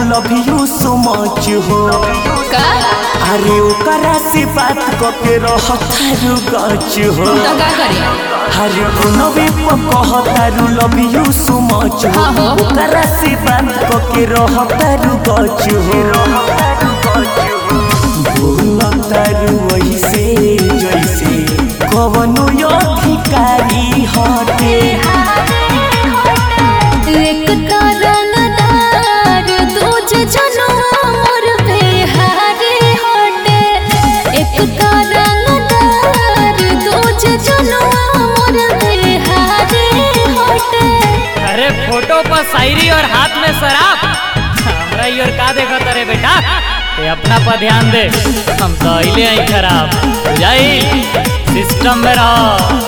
Love you so much हो का अरे ओकरा से बात करके रहतारू गच हो तो का करी अरे प्रणवी कहतारू लव यू सो मच हो हाँ हो। ओकरा से बात करके रहतारू गच हो बोलतारू वैसे जैसे कवनो अधिकारी हटे एक कारणदार दूजे जनुआ मोर बिहारी हटे एक कारणदार दूजे जनुआ मोर बिहारी हटे अरे फोटो पर शायरी और हाथ में शराब हमरा ई और का देखा तारे बेटा ये अपना पर ध्यान दे हम तो अइले आई खराब बुझाई सिस्टम में रहो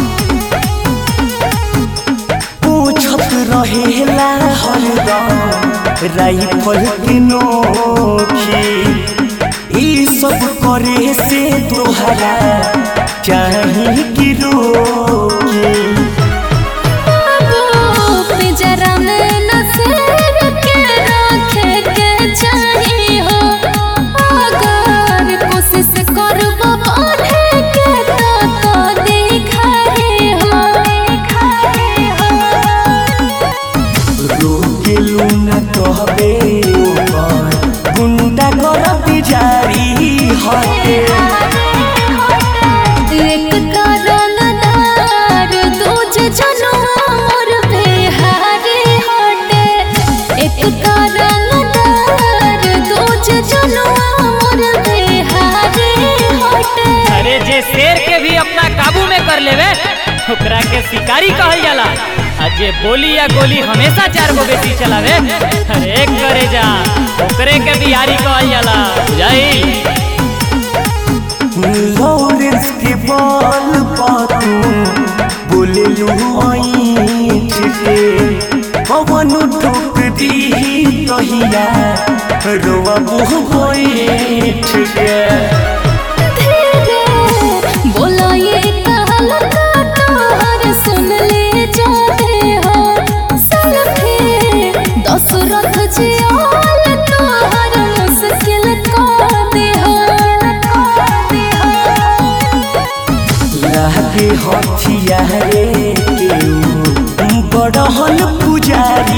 पूछत रहेला हरदम राइफल के नोखी ई सब करे से तोहरा चाही कि रोकी बाबू पिंजरा में न शेर के रखे के चाही हो अगर कोशिश करबो बढ़े के तो तो दिखाई हो दिखाई हो रोकेलू न कहबे ऊपर गुंडा करती जारी हटे एक कारणदार दूजे जनुआ मोर बिहारी हटे एक कारणदार दूजे जनुआ मोर बिहारी हटे अरे जे शेर के भी अपना काबू में कर लेवे ओकरा के शिकारी कहल जाला आ जे बोली या गोली हमेशा चार गो बेटी चलावे अरे एक करे जा ओकरे के बिहारी कहल जाला बुझाई लॉरेंस के बॉल पातू बोले लू ऐठ के पवन ठोक दी कहिया रोवा मुँह बैठ के धीरे बोला ये कहल का तोहर सुन ले जाते हो सलखे दशरथ जी आल तोहर मुश्किल का दे हो लागे हथिया रे केहू बड़हल पुजारी